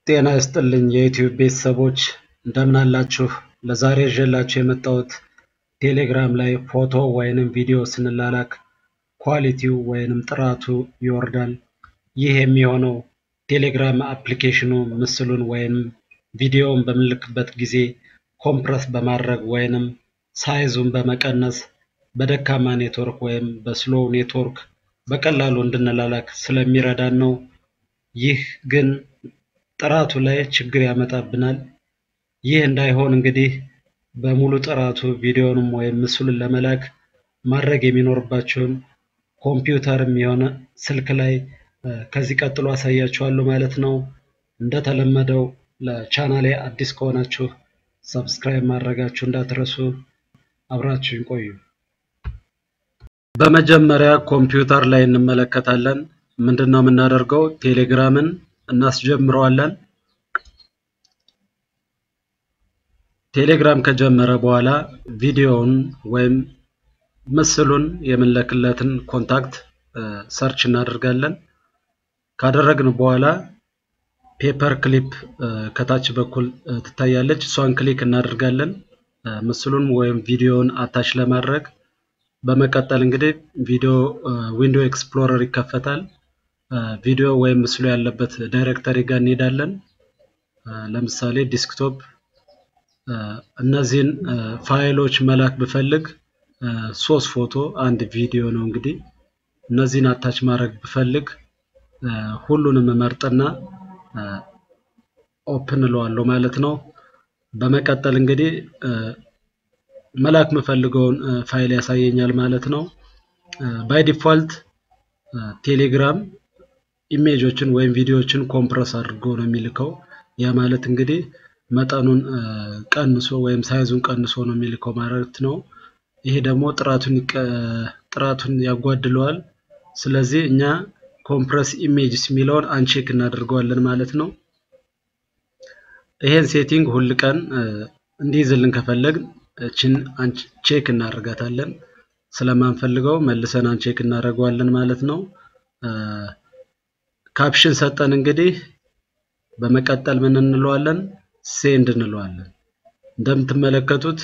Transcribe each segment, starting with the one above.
ጤና ይስጥልኝ የዩቲዩብ ቤተሰቦች እንደምን አላችሁ? ለዛሬ ይዤላችሁ የመጣሁት ቴሌግራም ላይ ፎቶ ወይንም ቪዲዮ ስንላላክ ኳሊቲው ወይንም ጥራቱ ይወርዳል። ይህ የሚሆነው ቴሌግራም አፕሊኬሽኑ ምስሉን ወይንም ቪዲዮውን በምንልክበት ጊዜ ኮምፕረስ በማድረግ ወይንም ሳይዙን በመቀነስ በደካማ ኔትወርክ ወይም በስሎው ኔትወርክ በቀላሉ እንድንላላክ ስለሚረዳን ነው። ይህ ግን ጥራቱ ላይ ችግር ያመጣብናል። ይህ እንዳይሆን እንግዲህ በሙሉ ጥራቱ ቪዲዮንም ወይም ምስሉን ለመላክ ማድረግ የሚኖርባችሁን ኮምፒውተርም የሆነ ስልክ ላይ ከዚህ ቀጥሎ አሳያችኋለሁ ማለት ነው። እንደተለመደው ለቻናሌ አዲስ ከሆናችሁ ሰብስክራይብ ማድረጋችሁ እንዳትረሱ። አብራችሁን ቆዩ። በመጀመሪያ ኮምፒውተር ላይ እንመለከታለን። ምንድን ነው የምናደርገው? ቴሌግራምን እናስጀምረዋለን። ቴሌግራም ከጀመረ በኋላ ቪዲዮውን ወይም ምስሉን የምንለክለትን ኮንታክት ሰርች እናደርጋለን። ካደረግን በኋላ ፔፐር ክሊፕ ከታች በኩል ትታያለች። እሷን ክሊክ እናደርጋለን ምስሉን ወይም ቪዲዮውን አታች ለማድረግ። በመቀጠል እንግዲህ ቪዲዮ ዊንዶ ኤክስፕሎረር ይከፈታል። ቪዲዮ ወይም ምስሉ ያለበት ዳይሬክተሪ ጋር እንሄዳለን። ለምሳሌ ዲስክቶፕ እነዚህን ፋይሎች መላክ ብፈልግ ሶስት ፎቶ አንድ ቪዲዮ ነው። እንግዲህ እነዚህን አታች ማድረግ ብፈልግ ሁሉንም መርጥና ኦፕን እለዋለሁ ማለት ነው። በመቀጠል እንግዲህ መላክ የምፈልገውን ፋይል ያሳየኛል ማለት ነው። ባይ ዲፋልት ቴሌግራም ኢሜጆችን ወይም ቪዲዮዎችን ኮምፕረስ አድርጎ ነው የሚልከው። ያ ማለት እንግዲህ መጠኑን ቀንሶ ወይም ሳይዙን ቀንሶ ነው የሚልከው ማለት ነው። ይሄ ደግሞ ጥራቱን ጥራቱን ያጓድለዋል። ስለዚህ እኛ ኮምፕረስ ኢሜጅስ የሚለውን አንቼክ እናደርገዋለን ማለት ነው። ይሄን ሴቲንግ ሁል ቀን እንዲይዝልን ከፈለግን እችን ቼክ እናደርጋታለን። ስለማንፈልገው መልሰን አንቼክ እናደርገዋለን ማለት ነው። ካፕሽን ሰጠን እንግዲህ በመቀጠል ምን እንለዋለን? ሴንድ እንለዋለን። እንደምትመለከቱት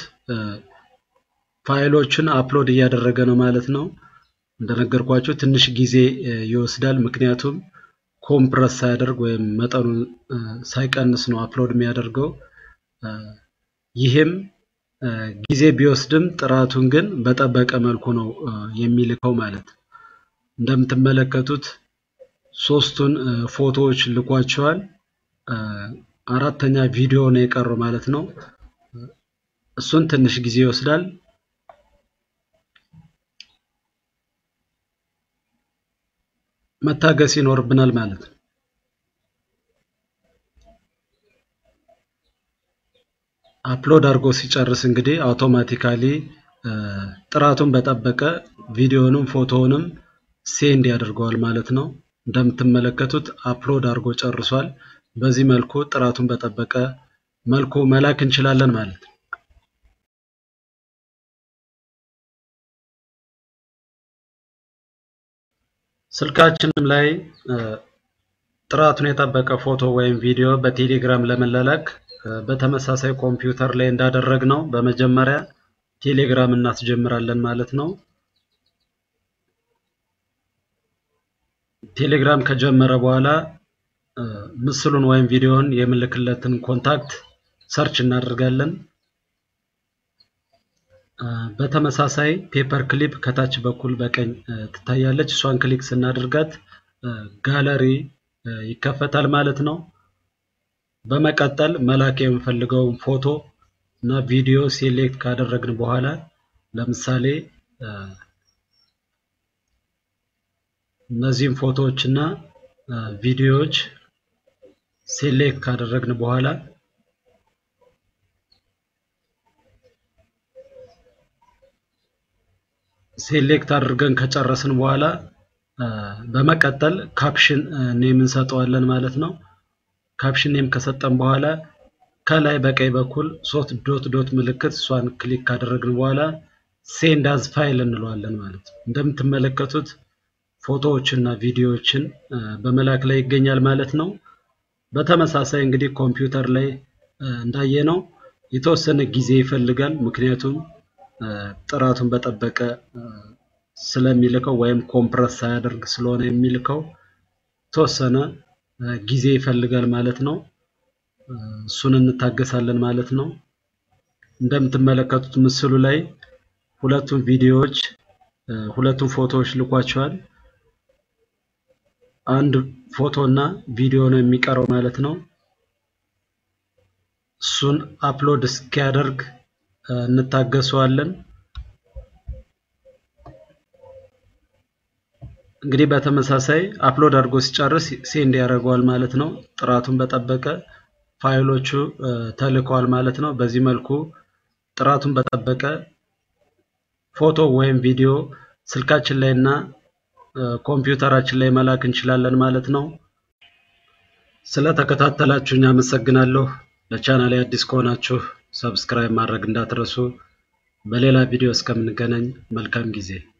ፋይሎችን አፕሎድ እያደረገ ነው ማለት ነው። እንደነገርኳችሁ ትንሽ ጊዜ ይወስዳል። ምክንያቱም ኮምፕረስ ሳያደርግ ወይም መጠኑን ሳይቀንስ ነው አፕሎድ የሚያደርገው። ይህም ጊዜ ቢወስድም ጥራቱን ግን በጠበቀ መልኩ ነው የሚልከው ማለት ነው። እንደምትመለከቱት ሶስቱን ፎቶዎች ልኳቸዋል። አራተኛ ቪዲዮ ነው የቀረው ማለት ነው። እሱን ትንሽ ጊዜ ይወስዳል። መታገስ ይኖርብናል ማለት ነው። አፕሎድ አድርጎ ሲጨርስ እንግዲህ አውቶማቲካሊ ጥራቱን በጠበቀ ቪዲዮንም ፎቶውንም ሴንድ ያደርገዋል ማለት ነው። እንደምትመለከቱት አፕሎድ አድርጎ ጨርሷል። በዚህ መልኩ ጥራቱን በጠበቀ መልኩ መላክ እንችላለን ማለት ነው። ስልካችንም ላይ ጥራቱን የጠበቀ ፎቶ ወይም ቪዲዮ በቴሌግራም ለመላላክ በተመሳሳይ ኮምፒውተር ላይ እንዳደረግ ነው በመጀመሪያ ቴሌግራም እናስጀምራለን ማለት ነው። ቴሌግራም ከጀመረ በኋላ ምስሉን ወይም ቪዲዮውን የምልክለትን ኮንታክት ሰርች እናደርጋለን። በተመሳሳይ ፔፐር ክሊፕ ከታች በኩል በቀኝ ትታያለች። እሷን ክሊክ ስናደርጋት ጋለሪ ይከፈታል ማለት ነው። በመቀጠል መላክ የምፈልገውን ፎቶ እና ቪዲዮ ሴሌክት ካደረግን በኋላ ለምሳሌ እነዚህም ፎቶዎች እና ቪዲዮዎች ሴሌክት ካደረግን በኋላ ሴሌክት አድርገን ከጨረስን በኋላ በመቀጠል ካፕሽን ኔም እንሰጠዋለን ማለት ነው። ካፕሽን ኔም ከሰጠን በኋላ ከላይ በቀኝ በኩል ሶስት ዶት ዶት ምልክት እሷን ክሊክ ካደረግን በኋላ ሴንድ አዝ ፋይል እንለዋለን ማለት ነው። እንደምትመለከቱት ፎቶዎችና ቪዲዮዎችን በመላክ ላይ ይገኛል ማለት ነው። በተመሳሳይ እንግዲህ ኮምፒውተር ላይ እንዳየነው የተወሰነ ጊዜ ይፈልጋል። ምክንያቱም ጥራቱን በጠበቀ ስለሚልከው ወይም ኮምፕረስ ሳያደርግ ስለሆነ የሚልከው የተወሰነ ጊዜ ይፈልጋል ማለት ነው። እሱን እንታገሳለን ማለት ነው። እንደምትመለከቱት ምስሉ ላይ ሁለቱም ቪዲዮዎች ሁለቱም ፎቶዎች ልኳቸዋል። አንድ ፎቶ እና ቪዲዮ ነው የሚቀረው ማለት ነው። እሱን አፕሎድ እስኪያደርግ እንታገሰዋለን። እንግዲህ በተመሳሳይ አፕሎድ አድርጎ ሲጨርስ ሴንድ ያደርገዋል ማለት ነው። ጥራቱን በጠበቀ ፋይሎቹ ተልከዋል ማለት ነው። በዚህ መልኩ ጥራቱን በጠበቀ ፎቶ ወይም ቪዲዮ ስልካችን ላይ እና ኮምፒውተራችን ላይ መላክ እንችላለን ማለት ነው። ስለተከታተላችሁኝ አመሰግናለሁ። ለቻናሌ አዲስ ከሆናችሁ ሰብስክራይብ ማድረግ እንዳትረሱ። በሌላ ቪዲዮ እስከምንገናኝ መልካም ጊዜ